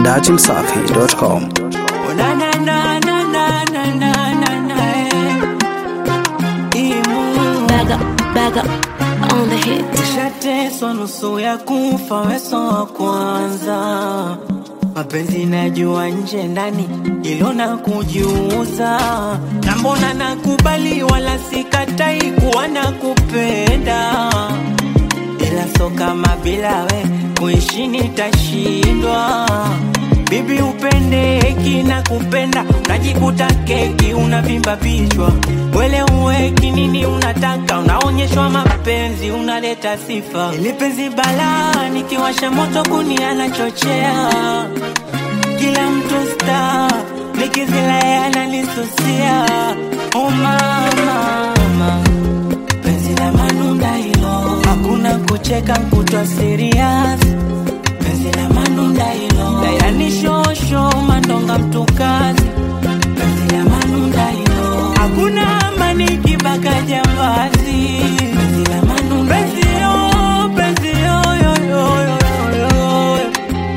datimsafi.com. Oh, na, na, na, na, na, na, na, na, na, eh. Imu. Bag up, bag up on the hit. Nishateswa nusu ya kufa, weso wa kwanza. Mapenzi najua nje ndani, ilo na kujiuza. Na mbona nakubali, wala sikatai kuwa na kupenda, ila so kama bila we kuishi nitashindwa. Bibi upendeki na kupenda, unajikuta keki unavimba vichwa. Wele uweki nini unataka, unaonyeshwa mapenzi, unaleta sifa. Ili penzi balaa, nikiwasha moto kuni anachochea. Kila mtu star, nikizila yeye analisusia. Oh mama, mama penzi la manunda hilo, hakuna kucheka kutwa serious. Penzi la manunda hilo, dayani shosho mandonga mtukazi. Penzi la manunda hilo, hakuna amani kibaka jambazi. Penzi la manunda penzi yo, penzi yo, yo, yo, yo, yo, yo.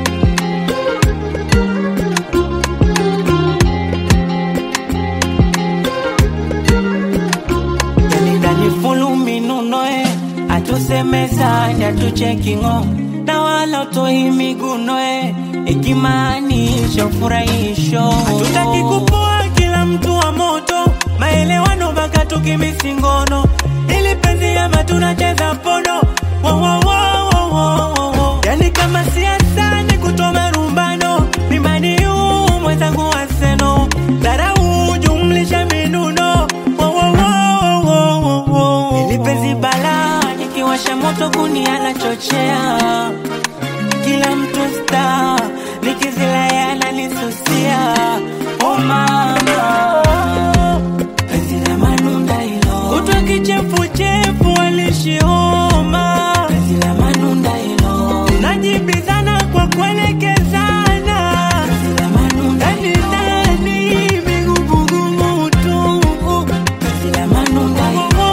Yanidani fulu minunoe atusemezani atuchekingo na wala toi migunoe ikimaanisha ufurahisho hatutaki kupoa kila mtu wa moto maelewano mpaka tukimisingono ili penzi ama tunacheza pono wo, wo, wo, wo, wo, wo, wo. yani kama siasa ni kutoa rumbano mimani huu mwenzangu waseno dharau jumlisha minuno wo, wo, wo, wo, wo, wo. ili penzi balaa nikiwasha moto kuni anachochea kila mtu sta nikizila yeye ananisusia oh mama penzi la manunda hilo kutwa kichefuchefu alishioma penzi la manunda hilo najibizana kwa kuelekezana penzi la manunda ndani ndani migugumu tu penzi la manunda hilo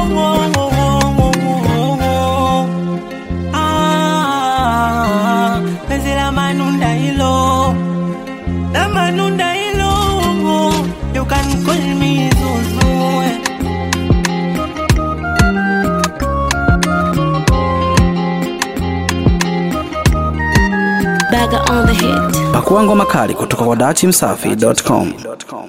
Ah, penzi la manunda hilo la manunda hilo you can call me Zuzu Bag up on the hit. Pakua ngoma kali kutoka kwa datimsafi.com.